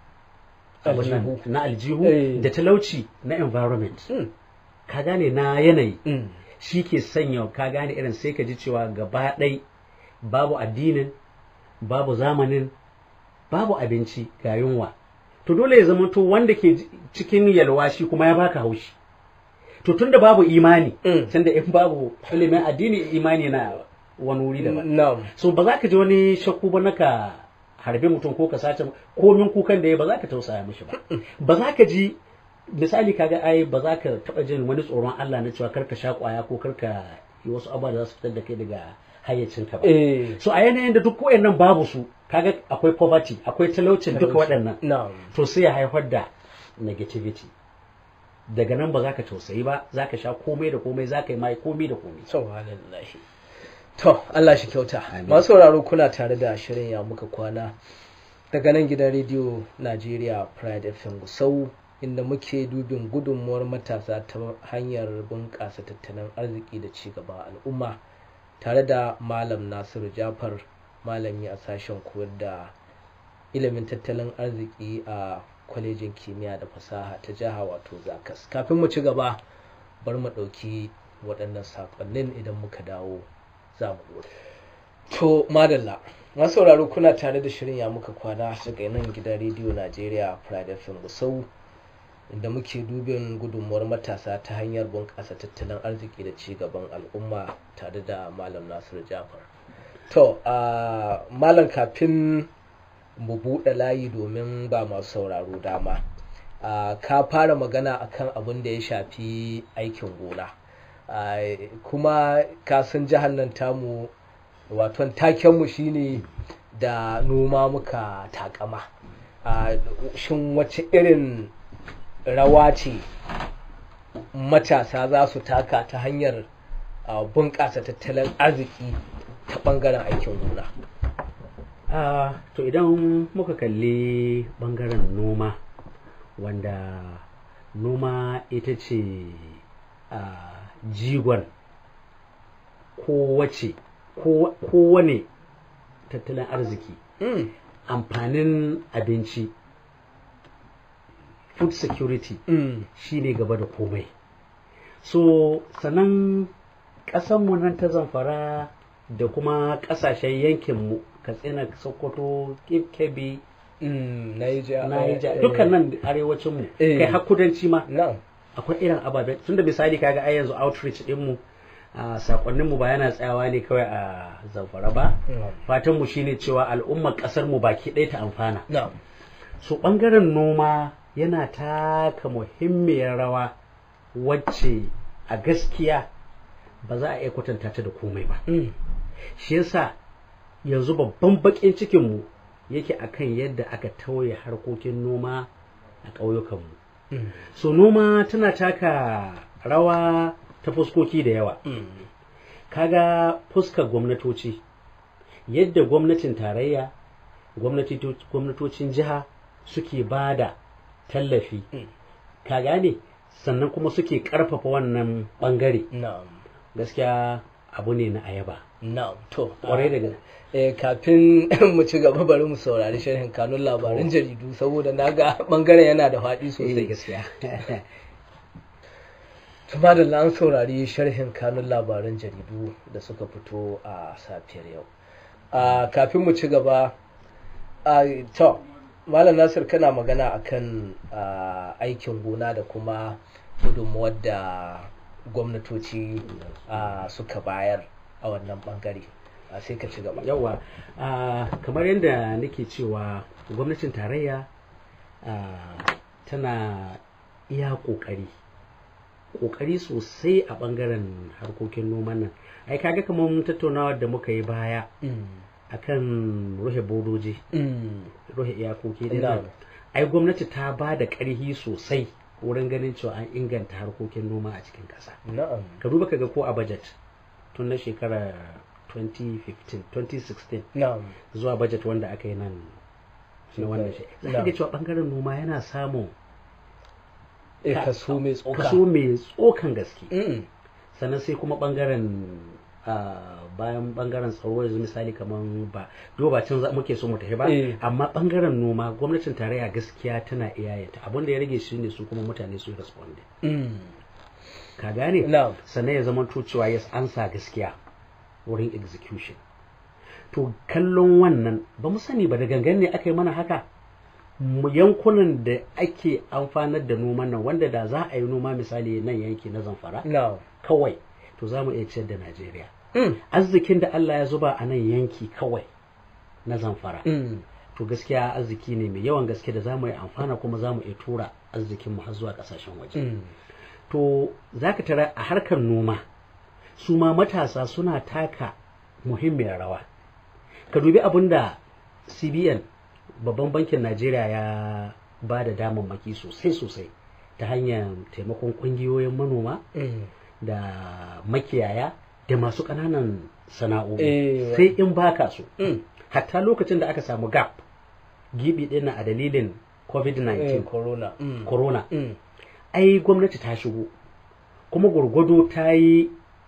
abin nan, Aljihu. na aljihu Eh. da talauci na environment Mm. ka gane na yanayi Mm. shi ke sanya ka gane irin sai ka ji cewa gaba ɗai babu addinin babu zamanin babu abinci ga yunwa to dole ya zama to wanda ke ji- cikin yalwa shi kuma ya baka haushi to tunda babu imani Mm. tunda in babu ilimin addini imani na wani wuri daban Na'am. so ba za ka ji wani shakku ba naka harbe mutum ko ka sace komin kukan da ya ba za ka tausaya mishi ba ba za ka ji misali kaga ai ba za ka taba jin wani tsoron Allah na cewa karka sha kwaya ko karka yi wasu abubuwa da za su fitar da kai daga hayyacinka ba Eh. so a yanayin da duk wayannan babu su kaga akwai poverty akwai talaucin duka waɗannan Na'am. to sai ya haifar da negativity daga nan ba za ka tausayi ba za ka sha komai da komai za ka yi mai komai da komai Subhanallahi. To, Allah shi kyauta. Amin. Masu sauraro kuna tare da shirin ya muka kwana daga nan gidan rediyo Najeriya Pride FM Gusau inda muke dubin gudunmuwar matasa ta hanyar bunƙasa tattalin arziki da ci gaba al'umma tare da Malam Nasiru Jafar malami a sashen koyar da ilimin tattalin arziki a kwalejin kimiyya da fasaha ta jiha wato zakas kafin mu ci gaba bar mu ɗauki waɗannan saƙonnin idan muka dawo za mu ɗora. to madalla masu sauraro kuna tare da shirin ya muka kwana daga nan gidan rediyo najeriya pride fm gusau inda muke dubin gudunmuwar matasa ta hanyar bunƙasa tattalin arziki da ci gaban al'umma tare da malam nasiru jafar to a malam kafin mu buɗe layi domin ba masu sauraro dama a ka fara magana akan abin da ya shafi aikin gona a kuma ka san jihar nan tamu waton takenmu shine da noma muka takama a shin wace irin rawa ce matasa za su taka ta hanyar a, bunƙasa tattalin arziki ta ɓangaren aikin gona Ah, to idan muka kalli bangaren noma wanda noma ita ce ah, jigon kowace ko- kowane tattalin arziki Mm, amfanin abinci food security mm, shine gaba da komai so sannan ƙasanmu nan ta zamfara da kuma ƙasashen yankinmu katsina sokoto kebbi mm, Niger, naija eh, dukkan nan arewacinmu Eh. kai har kudanci ma nan akwai irin ababen tunda misali kaga ai yanzu outreach dinmu a sakonninmu ba yana tsayawa ne kawai a zamfara ba fatanmu shine cewa al'ummar ƙasar mu baki ɗaya ta amfana nan so ɓangaren noma yana taka muhimmiyar rawa wacce a gaskiya ba za a iya kwatanta ta da komai ba mm, shi yasa yanzu babban bakin cikinmu yake akan yadda aka tauye harkokin noma a ƙauyukanmu mm, so noma tana taka rawa ta fuskoki da yawa mm, kaga fuskar gwamnatoci yadda gwamnatin tarayya gwamnati- gwamnatocin jiha suke ba da tallafi Mm. ka gane sannan kuma suke karfafa wannan bangare na'am gaskiya abu ne na ayaba na'am to kwarai da gaske eh kafin mu ci gaba bari mu saurari sharhin kanun labaran jaridu saboda na ga bangaren yana da faɗi Eh, sosai gaskiya Tuma da an saurari sharhin kanun labaran jaridu da suka fito a safiyar yau. A kafin mu ci gaba, a to, Malam Nasir kana magana akan a, aikin gona da kuma gudunmuwar da gwamnatoci a, suka bayar a wannan bangare. A, sai ka ci gaba. yawa ah, kamar yadda nake cewa gwamnatin tarayya ah, tana iya kokari kokari sosai a bangaren harkokin noman nan ai kaga kamar tattaunawa da muka yi baya Mm, akan ruhe bodoji mm, ruhe iyakoki din Na'am. nan ai gwamnati ta ba da ƙarfi sosai wurin ganin cewa an inganta harkokin noma a cikin ƙasa Na'am. ka duba ka ga ko a budget tun na shekara 2015 2016 Na'am. zuwa budget wanda aka yi nan na wannan shi za ka ga cewa bangaren noma yana samun Eh, Ka- kaso mai tsoka. kaso mai tsokan gaske Mm, sannan sai kuma bangaren ah, bayan bangaren tsaro yanzu misali kamar ba do ba can za- muke so mu tafi ba Eh. amma bangaren noma gwamnatin tarayya gaskiya tana iyayenta abin da ya rage shi ne su kuma mutane su respond mm, ka gane Na'am. sannan ya zama to cewa yes an sa gaskiya wurin execution to kallon wannan ba mu sani ba da gangan ne aka yi mana haka mu yankunan da ake amfanar da noman nan wanda da za a yi noma misali nan yanki na zamfara Na'am. kawai to za mu iya ciyar da najeriya Mm, arzikin da allah ya zuba a nan yanki kawai na zamfara mm, to gaskiya arziki ne mai yawan gaske da za mu yi amfana kuma za mu iya tura arzikinmu har zuwa kasashen waje mm. to za ka tara a harkar noma su ma matasa suna taka muhimmiyar rawa ka dubi abin da cbn babban bankin najeriya ya ba da damammaki sosai sosai ta hanyar taimakon kungiyoyin manoma Mm. da makiyaya da masu ƙananan sana'o'i Eh, sai in baka su Mm. hatta lokacin da aka samu gap gibi ɗin a dalilin Eh, covid-19 corona. Mm. corona Mm. ai gwamnati ta shigo kuma gwargwado ta yi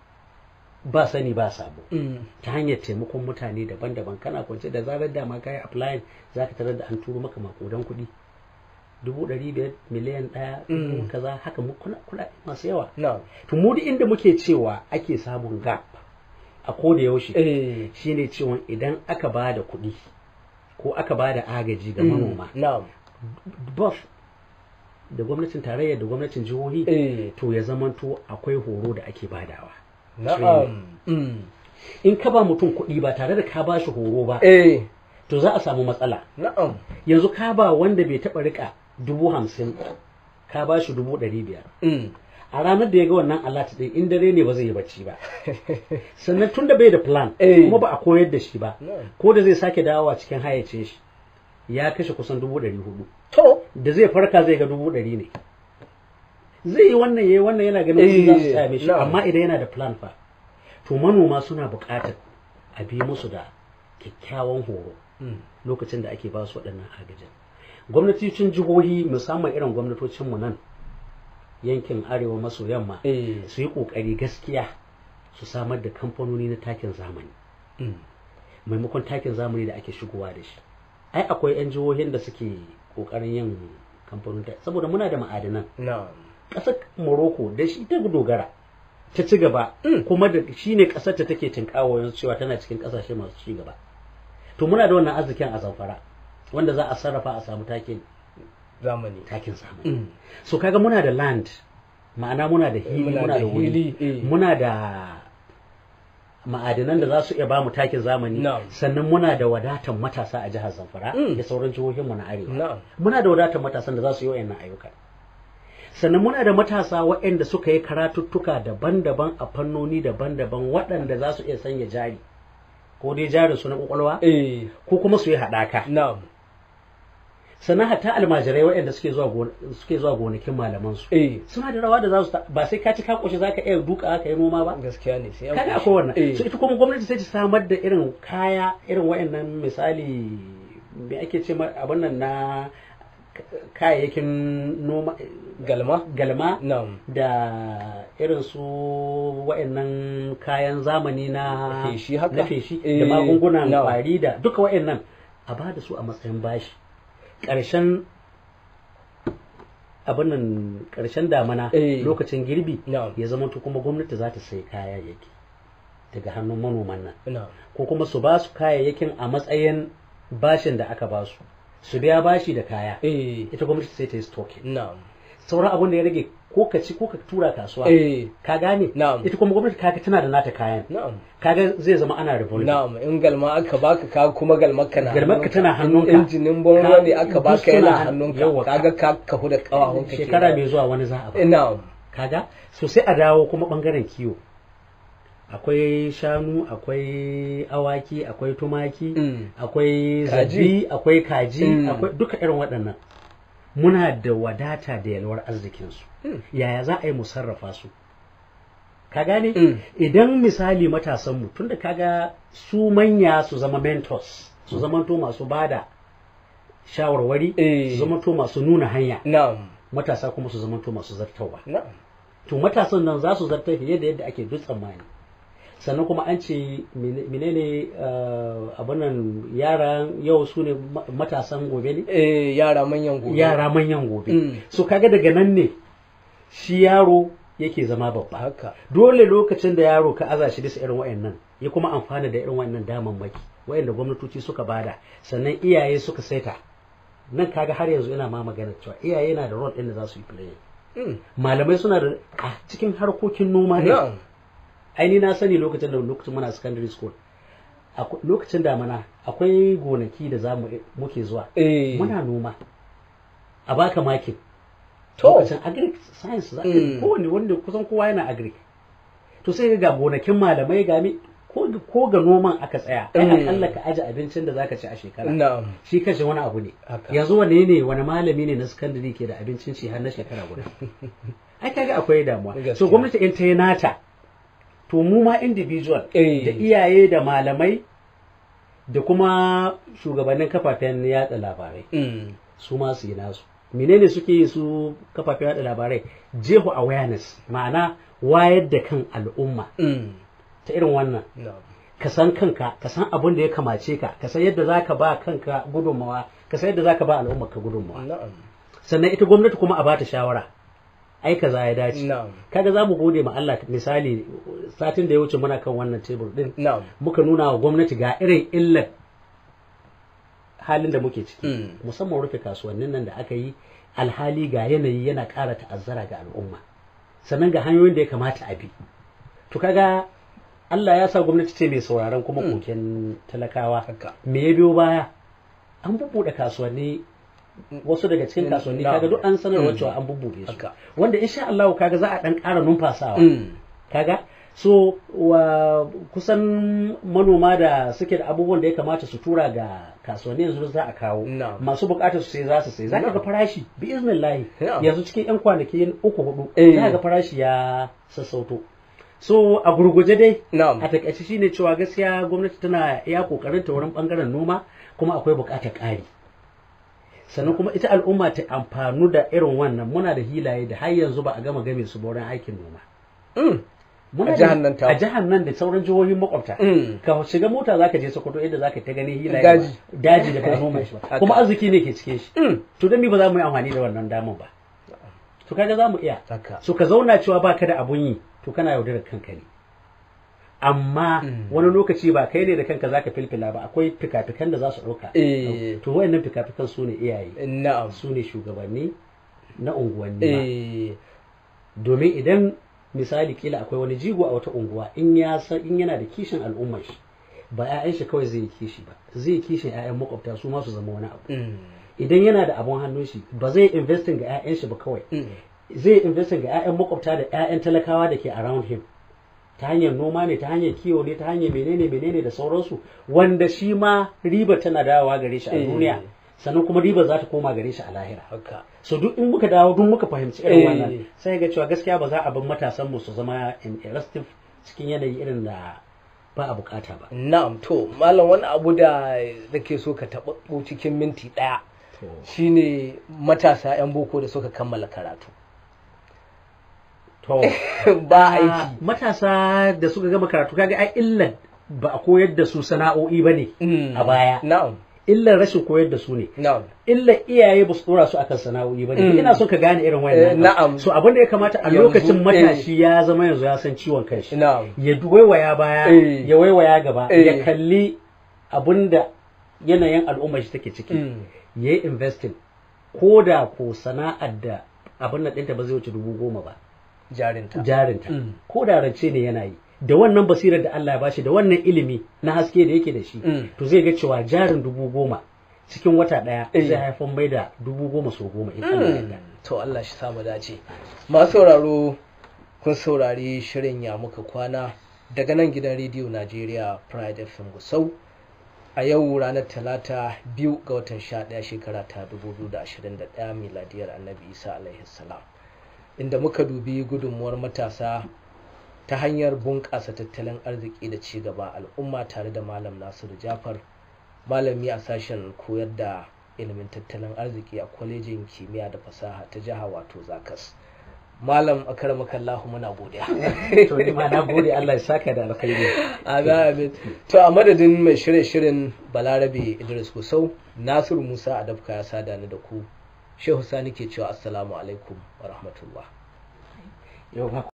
ba sani ba sabo Mm. ta hanyar taimakon mutane daban-daban kana kwance da zarar dama ka yi applying za ka tarar da an turo maka makudan kuɗi dubu ɗari biyar miliyan ɗaya Mm. dubu kaza haka mu kuna kuɗaɗe masu yawa Na'am. to mu duk inda muke cewa ake samun gap a ko da yaushe Eh. shine cewa idan aka ba da kuɗi ko aka ba da agaji ga Mm. manoma Na'am. both da gwamnatin tarayya da gwamnatin jihohi Eh. to ya zamanto akwai horo da ake badawa Na'am. Mm. in ka ba mutum kuɗi ba tare da ka ba shi horo ba Eh. to za a samu matsala Na'am. yanzu ka ba wanda bai taɓa rika dubu hamsin ka ba shi dubu ɗari biyar Mm. a ranar da ya ga wannan alat ɗin in dare ne ba zai yi bacci ba sannan tun da bai da plan Eh. kuma ba a koyar da shi ba Na'am. ko da zai sake dawowa cikin hayyace shi ya kashe kusan dubu ɗari hudu To. da zai farka zai ga dubu ɗari ne zai yi wannan yayi wannan yana ganin kuɗi za su Eh, same shi na'am. amma idan yana da plan fa to manoma suna buƙatar a bi musu da kyakkyawan horo Mm. lokacin da ake ba su waɗannan agajin gwamnatocin jihohi musamman irin gwamnatocinmu nan yankin arewa maso yamma Eh. su yi ƙoƙari gaskiya su samar da kamfanoni na takin zamani Mm. maimakon takin zamani da ake shigowa da shi ai akwai 'yan jihohin da suke ƙoƙarin yin kamfanin ta saboda muna da ma'adanan Na'am. ƙasar morocco da shi ta dogara ta ci gaba Mm. kuma da shi ne ƙasar ta take tinkawo yanzu cewa tana cikin ƙasashe masu ci gaba to muna da wannan arzikin a zamfara wanda za a sarrafa a samu takin Zamani. takin zamani Mm. so kaga muna da land ma'ana muna da hili Muna muna da da wuri hili, eh. muna da ma'adinan da za su iya ba mu takin zamani Na'am. sannan muna da wadatan matasa a jihar zamfara Mm. da sauran jihohinmu na arewa Na'am. muna da wadatan matasan da za su yi wa'annan ayyuka sannan muna da matasa waɗanda suka yi karatuttuka daban-daban a fannoni daban-daban waɗanda za su iya sanya jari ko dai jarin su na kwakwalwa Eh. ko kuma su yi haɗaka Na'am. sannan hatta almajirai waɗanda suke zuwa gon- suke zuwa gonakin malaman su Eh. suna da rawa da za su ta- ba sai ka ci ka koshi zaka iya duka ka yi noma ba Gaskiya ne sai an kaga koshi. akwai wannan Eh. so ita kuma gwamnati sai ta samar da irin kaya irin wayannan misali me ake ce ma- abin nan na kayayyakin noma galma galma na'am da irin su wa'annan kayan zamani na Feshi haka? na feshi Eh, da magungunan na'am. kwari da duka wa'annan a ba da su a matsayin bashi ƙarshen abin nan ƙarshen damana Eh. lokacin girbi Na'am. ya zama to kuma gwamnati za ta sai kayayyaki daga hannun manoman nan na'am ko kuma su ba su kayayyakin a matsayin bashin da aka ba su su biya bashi da kaya eh ita gwamnati sai ta yi stocking na'am sauran abin da ya rage ko ka ci ko ka tura kasuwa eh ka gane Na'am. ita kuma gwamnati kaga tana da nata kayan na'am kaga zai zama ana revolving na'am in galma aka baka ka kuma galmarka na Galmarka tana In hannunka. injinin bonruwa ne Ka- aka duk baka suna yana han- hannunka yawa, kaga ka kahu da kawahunka shekara mai zuwa wani za a ba na'am kaga so sai a dawo kuma bangaren kiwo akwai shanu akwai awaki akwai tumaki Mm. akwai Kaji. zabi akwai kaji Mm. akwai duka irin waɗannan muna da wadata da yalwar arzikinsu Mm. yaya za a yi mu sarrafa su ka gane Mm. idan misali matasanmu tunda kaga su manya su zama mentors su zamanto masu bada shawarwari Eh. su zamanto masu nuna hanya na'am matasa kuma su zamanto masu zartawa na'am to matasan nan za su zarta fiye da yadda ake duk tsammani sannan kuma an ce mene- menene uh, abin nan yaran yau su ne ma- matasan gobe ne eh yara manyan gobe yara manyan gobe Mm. so kaga daga nan ne shi yaro yake zama babba haka dole lokacin da yaro ka aza shi bisa irin wayannan ya kuma amfana da irin wayannan damammaki wayanda gwamnatoci suka bada sannan iyaye suka saita nan kaga har yanzu ina ma magana cewa iyaye na da role ɗin da za su yi play Mm. malamai suna da a cikin harkokin noma ne na'am aini na sani lokacin da lokacin muna secondary school Akwai- lokacin damana akwai gonaki da za mu muke zuwa eh muna noma a baka makin To. lokacin agric science za ka Mm. kowane wanda kusan kowa yana agric to sai ga gonakin malamai ga mi ko ko ga noman aka tsaya ai Mm. akalla ka aje abincin da zaka ci a shekara na'am shi kashe wani abu ne Haka. yanzu wane ne wani malami ne na secondary ke da abincin ci har na shekara guda ai kaga akwai damuwa Gaskiya. so gwamnati in ta yi nata to mu ma individual Eh. da iyaye da malamai da kuma shugabannin kafafen yatsa labarai Mm. su ma su yi nasu menene suke yi su kafafen yada labarai jeho awareness ma'ana wayar da kan al'umma Mm. ta irin wannan na'am ka san kanka ka san abin da ya kamace ka ka san yadda zaka ba kanka gudunmawa ka san yadda zaka ba al'ummar ka gudunmawa na'am sannan ita gwamnati kuma a bata shawara ai kaza ya dace na'am kaga za mu gode ma Allah misali satin da ya wuce muna kan wannan tebur din na'am muka nuna wa gwamnati ga irin illar halin da muke ciki Mm. musamman rufe kasuwannin nan da aka yi alhali ga yanayi yana ƙara ta'azzara ga al'umma sannan ga hanyoyin da ya kamata a bi to kaga Allah ya sa gwamnati ce mai sauraron kuma Mm. koken talakawa haka me ya biyo baya an bubbuɗe kasuwanni wasu daga cikin Mm, kasuwanni na'am. kaga duk an sanarwa Mm. cewa an bubbuɗe su Haka. wanda insha Allah kaga za a dan ƙara numfasawa Mm. kaga so wa kusan manoma da suke da abubuwan da ya kamata su tura ga kasuwanni yanzu za a kawo Na'am. masu bukatar su sai za su sai za ka ga Na'am. farashi bi iznillahi Na'am. yanzu cikin yan kwanaki uku hudu Eh. za ka ga farashi ya sassauto so a gurguje dai Na'am. a takaice shine cewa gaskiya gwamnati tana iya kokarin ta wurin bangaren noma kuma akwai bukatar ƙari sannan kuma ita al'umma ta amfanu da irin wannan muna da hilaye da har yanzu ba a gama game su ba wurin aikin noma Mm. Muna A da- jihar nan ta- a jihar nan da sauran jihohin makwabta Mm. ka shiga mota zaka je Sokoto inda zaka ta gani hilaye Daji. ba- daji da ba a noma shi ba Haka. kuma arziki ne ke cike shi Mm. to dan me ba za mu yi amfani da wannan damar ba to kaga za mu iya haka so ka zauna cewa baka da abun yi to kana yaudarar kanka ne amma Mm. wani lokaci ba kai ne da kanka zaka filfila ba akwai fikafikan da za su ɗauka Eh. to wayannan fikafikan su ne iyaye na'am su ne shugabanni na unguwanni ma. eh domin idan misali kila akwai wani jigo a wata unguwa in ya san in yana da kishin al'ummar shi ba 'ya'yan shi kawai zai yi kishi ba zai yi kishin 'ya'yan makwabta su ma su zama wani abu Mm. idan yana da abun hannun shi ba zai investing ga 'ya'yan shi ba kawai Mm. zai investing ga 'ya'yan makwabta da 'ya'yan talakawa da ke around him ta hanyar noma ne ta hanyar kiwo ne ta hanyar menene menene da sauransu wanda shi ma riba tana dawowa gare shi a Eh. duniya sannan kuma riba za ta koma gare shi a lahira haka so duk in muka dawo duk muka fahimci irin Eh. wannan sai ga cewa gaskiya ba za a bar matasan mu su zama interested cikin yanayi irin da ba a bukata ba na'am to malam wani abu da nake so ka taɓa cikin minti ɗaya to shine matasa 'yan boko da suka kammala karatu to ba Ah, aiki matasa da suka gama karatu kaga ai illan ba a koyar da su sana'o'i bane Mm. a baya na'am illan rashin koyar da su ne na'am illan iyaye ba su dora su akan sana'o'i bane Mm. ina so ka gane irin Eh, wannan na'am. so abin da ya kamata a Yanzu, lokacin eh. matashi ya zama yanzu ya san ciwon kanshi na'am ya waiwaya baya Eh. ya waiwaya gaba Eh. ya kalli abinda yanayin al'ummar shi take ciki Mm. ya yi investing ko da ko sana'ar da abin nan ɗinta ba zai wuce dubu goma ba jarinta jarinta Mm. ko da rance ne yana yi da wannan basirar da Allah ya bashi da wannan ilimi na haske da yake da shi Mm. to zai ga cewa jarin dubu goma cikin wata ɗaya Eh. zai haifar mai da dubu goma so goma in Allah ya yarda. to Allah shi samu dace masu sauraro kun saurari shirin ya muka kwana daga nan gidan rediyo Najeriya Pride FM Gusau a yau ranar talata biyu ga watan sha ɗaya shekara ta 2021 miladiyar annabi isa alaihi salam inda muka dubi gudunmuwar matasa ta hanyar bunƙasa tattalin arziki da ci gaba al'umma tare da malam nasiru jafar malami a sashen koyar da ilimin tattalin arziki a kwalejin kimiyya da fasaha ta jiha wato zakas malam akaramakallahu muna godiya to ni ma na gode Allah ya saka da alkhairi Amin amin. To a madadin mai shirye shirin Balarabe Idris Kusau, Nasiru Musa Adabka ya sada ni da ku. Shehu Sani ke cewa Assalamu alaikum wa rahmatullah. yau